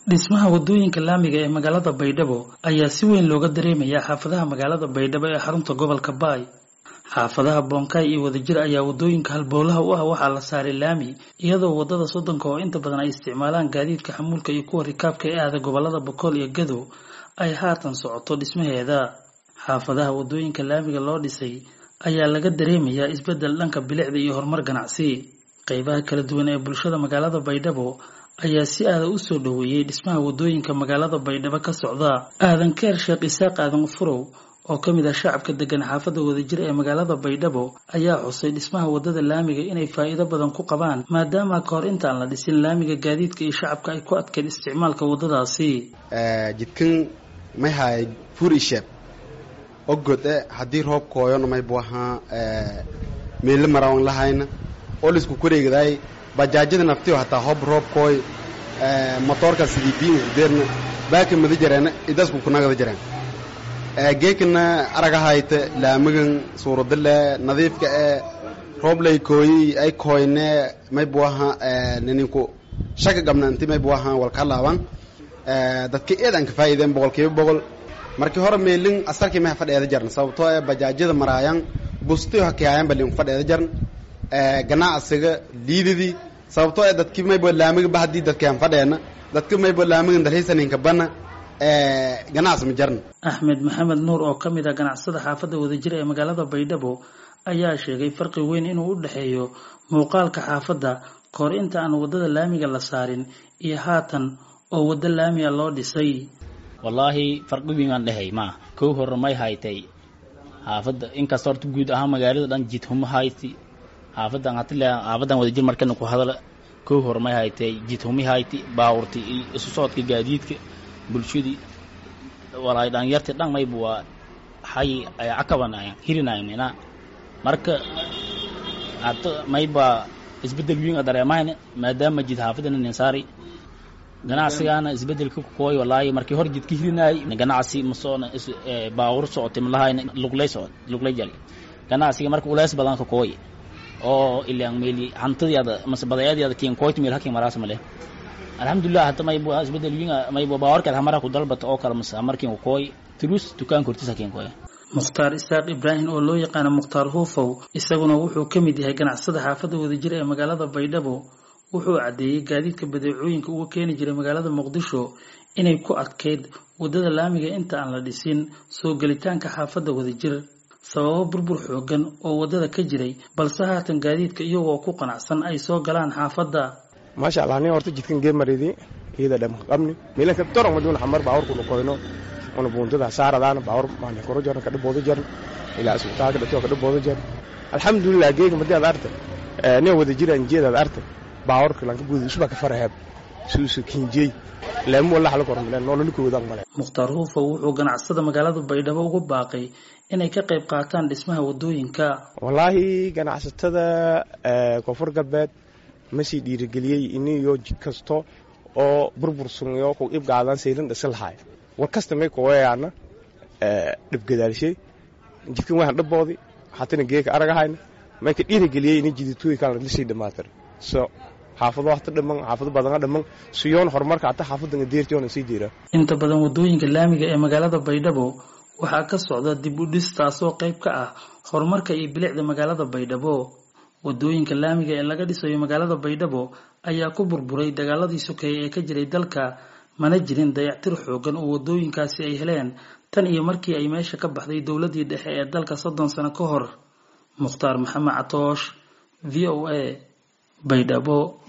dhismaha wadooyinka laamiga ee magaalada baydhabo ayaa si weyn looga dareemayaa xaafadaha magaalada baydhabo ee xarunta gobolka baay xaafadaha boonkaay iyo wadajir ayaa wadooyinka halbowlaha u ah waxaa la saaray laami iyadoo wadada soddonka oo inta badan ay isticmaalaan gaadiidka xamuulka iyo kuwa rikaabka ee aada gobolada bokool iyo gadow ay haatan socoto dhismaheeda xaafadaha wadooyinka laamiga loo dhisay ayaa laga dareemayaa isbeddel dhanka bilicda iyo horumar ganacsi qeybaha kala duwan ee bulshada magaalada baydhabo ayaa si aada u soo dhoweeyey dhismaha wadooyinka magaalada baydhabo ka socda aadan keer sheekh isaaq aadan furow oo ka mid ah shacabka degan xaafadda wadajir ee magaalada baydhabo ayaa xusay dhismaha wadada laamiga inay faa'iido badan ku qabaan maadaama ka hor intaan la dhisin laamiga gaadiidka iyo shacabka ay ku adkeed isticmaalka wadadaasi jidkan may haay furisheeb ogode haddii roob kooyona maybu ahaa meelo marawan lahayna oo laisku koreegadaay bajaajada naftiyo hataa hob roob kooy motoorka sidii biin urdeerna baaka mada jareena idasku kunagada jareen geekana aragahayta laamagan suuradale nadiifka ee rooblay kooyi ay kooyne maybu ahaa ninku shaka gabna inti maybu ahaa walka laaban dadka eedan ka faa'iideen boqolkiiba boqol markii hore meelin asarkii maha fadheeda jarn sababtoo ee bajaajyada maraayan bustiyo hakiyaayan balin fadheeda jarn ganacsiga liidadii sababtoo ee dadkii maybo laamiga ba haddii dadkaan fadheena dadka maybo laamigan dalhiisaninka bana ganacsi ma jarn axmed maxamed nuur oo ka mid ah ganacsada xaafadda wadajir ee magaalada baydhabo ayaa sheegay farqi weyn inuu u dhexeeyo muuqaalka xaafadda kahor inta aan waddada laamiga la saarin iyo haatan oo waddo laamiga loo dhisay wallaahi farqi weyn aan dhehey maa kow hore may haytay xaafadda inkasta horta guud ahaan magaalada dhan jidhuma hayti xaafadan hatile xaafadan wadajir markana ku hadala kow hore may haytay jidhumi hayti baawurti iyo isu socodka gaadiidka bulshadii walaay dhalinyarti dhan mayba waa hay ay cakabanayan hirinayan mina marka hata mayba isbedel weyn a dareemahayna maadaama jid xaafadana ninsaari ganacsigaana isbedelka kukooy walaahi markii hor jidka hirinaay ganacsi masoona baawur socotay malahayna luglay socod luglay jali ganacsiga marka uleys badan ka kooy oo ilaan meeli hantadiada mase badayaadiada kiin kooyt meel hakin maraas male alxamdulilah hata maybu isbedel wiin maybu baawarkeed hamara ku dalbata oo kale mase markiin ku kooy tulus dukaanka hortiis hakin kooy mukhtaar isaaq ibraahim oo loo yaqaano mukhtaar huufow isaguna wuxuu ka mid yahay ganacsada xaafadda wadajir ee magaalada baydhabo wuxuu caddeeyey gaadiidka badeecooyinka uga keeni jiray magaalada muqdisho inay ku adkayd waddada laamiga inta aan la dhisin soo gelitaanka xaafadda wadajir sababo burbur xoogan oo waddada ka jiray balse haatan gaadiidka iyagoo ku qanacsan ay soo galaan xaafadda maasha allah nin horta jidkan geemaridi iyada dham qabni milanka doron maduna xamar baawar kuna koyno una buuntada saaradaana baawar maana koro jaran ka dhibooda jaran ilaa isbitaalka dhasho ka dhibooda jaran alxamdulilah geega madii aad artay nin wada jiraan jeed aad artay baawarka lanka guudi usba ka farahab suusu kinjey laamu wala xal kormale nolol ku wadaan male mukhtaar huufo wuxuu ganacsada magaalada baydhabo ugu baaqay inay ka qayb qaataan dhismaha wadooyinka wallaahi ganacsatada koonfur galbeed ma sii dhiirigeliyey iniyo jid kasto oo burbursunyo ku ibgaadan saylan dhisi lahaay war kasta may kuwayaana dhibgadaalshay jidkan waxaan dhaboodi hatana geeka aragahayna may ka dhiirigeliyey ini jiditooyinkaan lisii dhamaatir so xaafado hata dhaman xaafado badana dhaman siyoon horumarka hata xaafadan deertiyoona sii jira inta badan wadooyinka laamiga ee magaalada baydhabo waxaa ka socda dib u dhis taasoo qayb ka ah horumarka iyo bilicda magaalada baydhabo wadooyinka laamiga ee laga dhisayo magaalada baydhabo ayaa ku burburay dagaaladii sokeeye ee ka jiray dalka mana jirin dayactir xoogan oo wadooyinkaasi ay heleen tan iyo markii ay meesha ka baxday dowladii dhexe ee dalka soddon sano ka hor mukhtaar maxamed catoosh v o a baydhabo